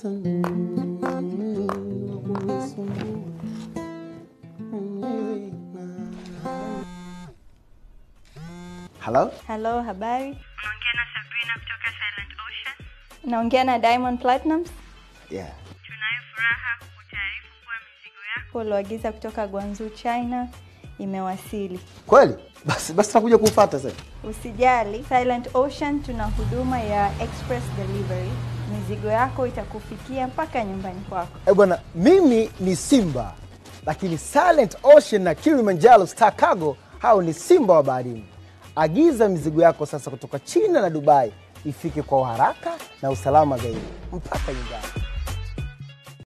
sasa mm, kunisumbua mwenyewe na- Hello? Halo, habari? Unaongea na Sabrina kutoka Silent Ocean. Naongea na Diamond Platnumz. Yeah. Tunayo furaha kukutaarifu kuwa mizigo yako Ulioagiza kutoka Guangzhou, China imewasili. Kweli? Basi basi nakuja kufuata sasa. Usijali, Silent Ocean tuna huduma ya express delivery. Mizigo yako itakufikia mpaka nyumbani kwako. Eh bwana, mimi ni Simba, lakini Silent Ocean na Kilimanjaro Star Cargo hao ni simba wa baharini. Agiza mizigo yako sasa kutoka China na Dubai ifike kwa uharaka na usalama zaidi mpaka nyumbani.